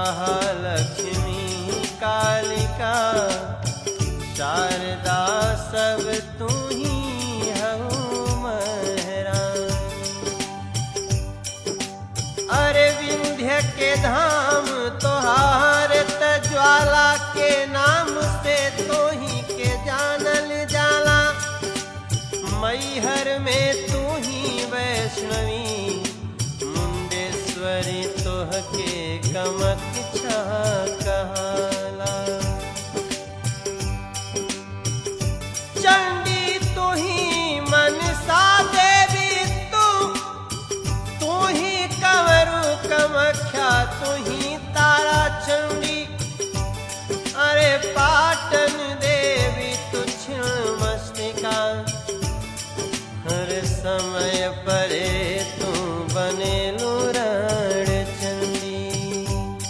महालक्ष्मी कालिका शारदा सब तू ही हऊ महरानी अरे विंध्य के धाम तोहार त ज्वाला के नाम से तो ही के जानल जाला मैहर में तू ही वैष्णवी मुंडेश्वरी तोह के कमक छा कहाला चंडी तू ही मनसा देवी तू तू ही कंवरू कमख्या तू ही तारा चंडी अरे पाटन देवी तू छिण मस्तिका हर समय परे तू बने लूरण चंदी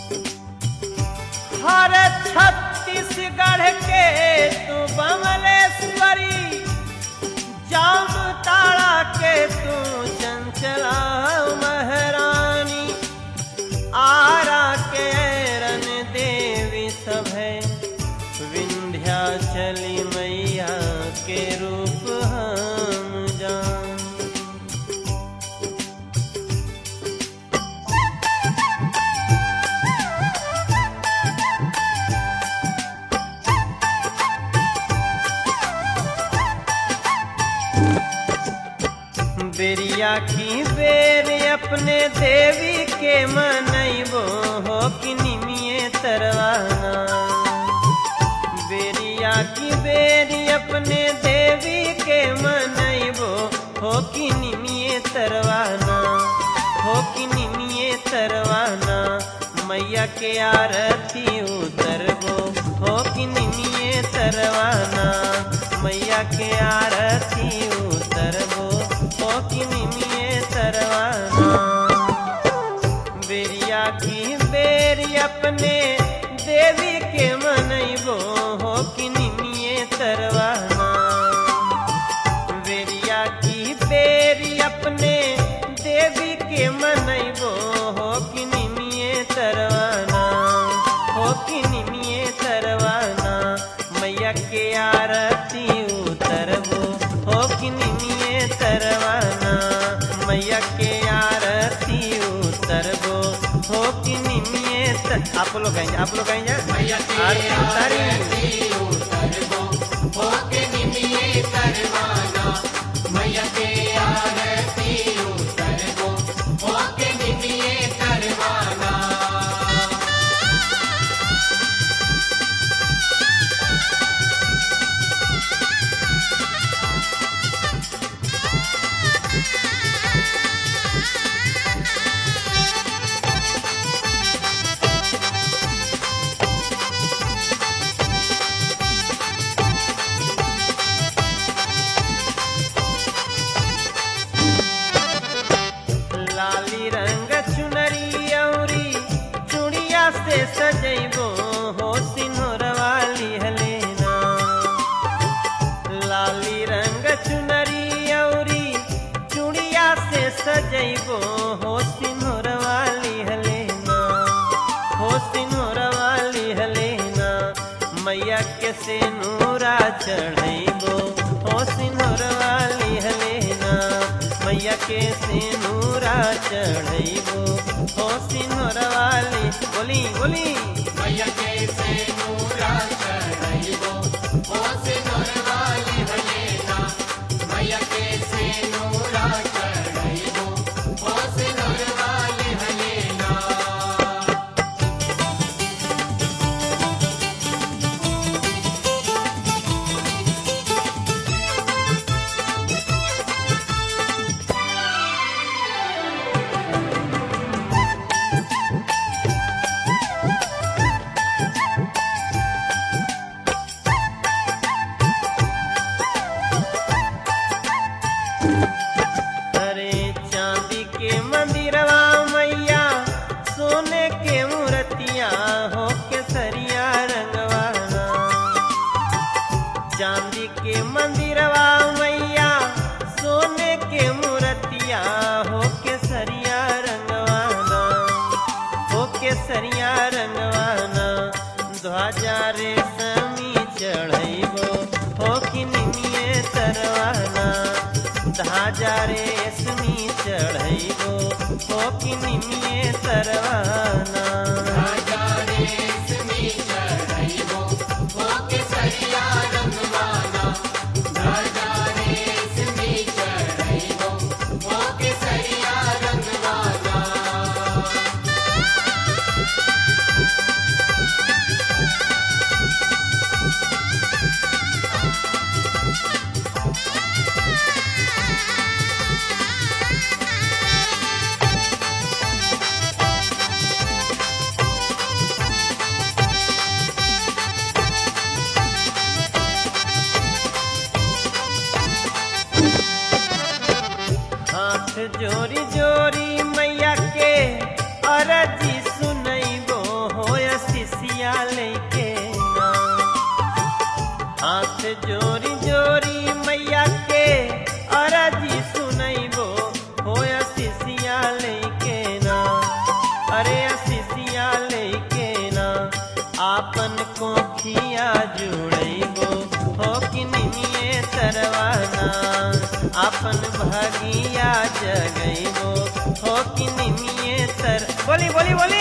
हर छत्तीसगढ़ के तू बमलेश्वरी जाम ताड़ा के तू चंचला महारानी आरा के रन देवी सब है विंध्याचली मैया के रूप हम जान बेरिया की बेर अपने देवी के मनैबो हो कि निमिये तरवाना बेरिया की बेरी अपने देवी के मनैबो हो कि निमिये तरवाना हो कि निमिये तरवाना मैया के आरती उतरबो हो कि निमिये तरवाना मैया के आरती उतरबो हो कि निमिये तरवाना बेरिया की बेरी अपने देवी के मनैबो हो कि निमिये तरवाना बेरिया की बेरी अपने देवी के मनैबो हो कि निमिये तरवाना हो कि निमिये तरवाना मैया के आरती उतरबो हो कि निमिये तरवाना मैया के आरती उतरबो हो कि निमिये तर... आप लोग कहेंगे आप लोग कहेंगे आरती उतारी लाली रंग चुनरी औरी चूड़िया से सजैबो हो सिंहर वाली हलेना लाली रंग चुनरी औरी चूड़िया से सजैबो हो सिंहर वाली हलेना हो सिंहर वाली हलेना मैया के से नूरा चढ़ैबो हो सिंहर वाली हलेना मैया के से नूरा चढ़ैबो हो सिंहर वाली बोली बोली अरे चांदी के मंदिरवा मैया सोने के मूर्तिया हो के सरिया रंगवाना चांदी के मंदिरवा मैया सोने के मूर्तिया हो के सरिया रंगवाना हो के सरिया रंग ध्वजा रेशमी चढ़ैबो हो कि निमिये तरवाना ध्वजा रेशमी चढ़ैबो हो कि निमिये तरवाना हाथ जोरी जोरी मैया के अरजी सुनैबो हो शिष्या लेके ना हाथ जोरी जोरी मैया के अरजी सुनैबो हो शिष्या लेके ना अरे शिष्या लेके ना आपन कोखिया जुड़ैबो हो कि निमिये तरवाना आपन भगिया जगैबो हो कि निमिये तर बोली बोली बोली